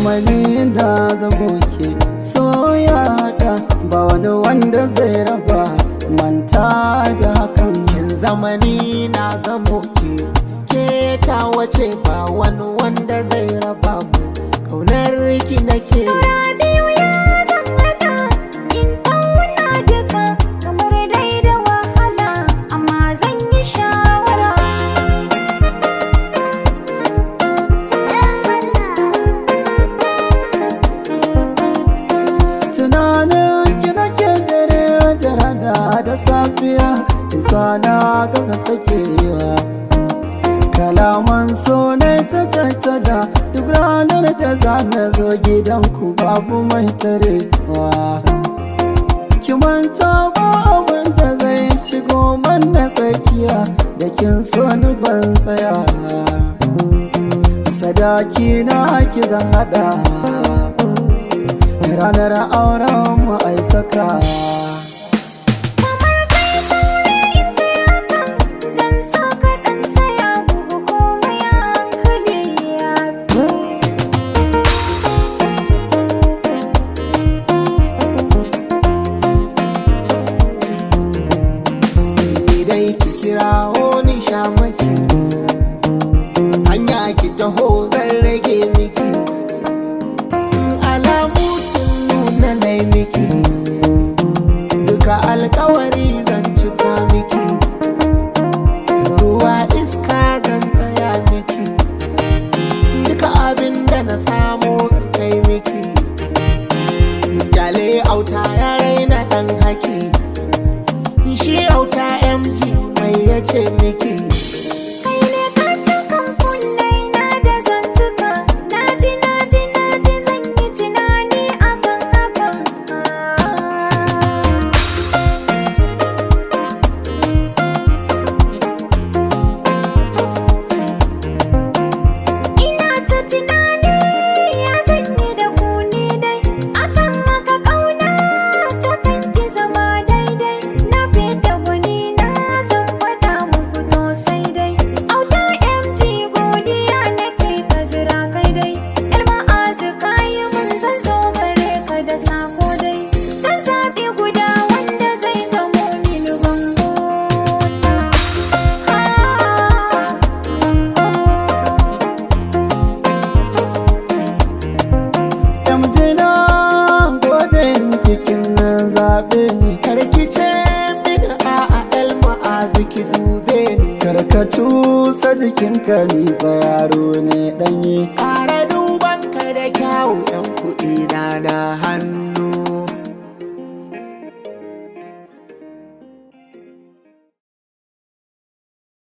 zamani da zamo ke soyata ba wani wanda zai raba manta da hakan kin zamani na zamo ke ke ta wace ba wani wanda zai raba mu kaunar ki nake biyu ya zan hada in tauna duka kamar dai da wahala amma zan yi shawara tunanin ki nake dare da rana da safiya isa na gaza sakewa kalaman so ne ta tattada duk ranar da za na zo gidanku babu mai tarewa ki manta ba abin da zai shigo mana tsakiya da kin so ni ban tsaya sadaki na ki zan hada ranar auren mu ai saka kamar kai saurayi in kai hakan zan so ka dan tsaya bugu komai a hankali ya fi ni dai ki kirawo ni shamaki hanya ki taho zan rage miki in alamu sun nuna nai miki duka alkawari zan cika miki ruwa iska zan tsaya miki duka abin da na samu in kai miki jale auta ya raina dan haki shi auta mg mai yace miki kai ne ka cikin kunne na da zantuka naji naji naji zan yi tunani akan hakan ina ta tunani ya zanyi da ku ni dai akan haka kauna ta kanki zama daidai na fita gwani na zan fada muku to sai dai auta mg godiya nake ka jira kai dai yar ma'azu kayi mun zan zo gare ka da sako dai zan zaɓi guda wanda zai zamo mini bango ha Yamjina gode miki kin zaɓe ni karkice mini a'a el ma'azu ki dube ni karkatu sa jikinka ni fa yaro ne ɗanye ƙara duban ka da kyawu yan kuɗi na na hannu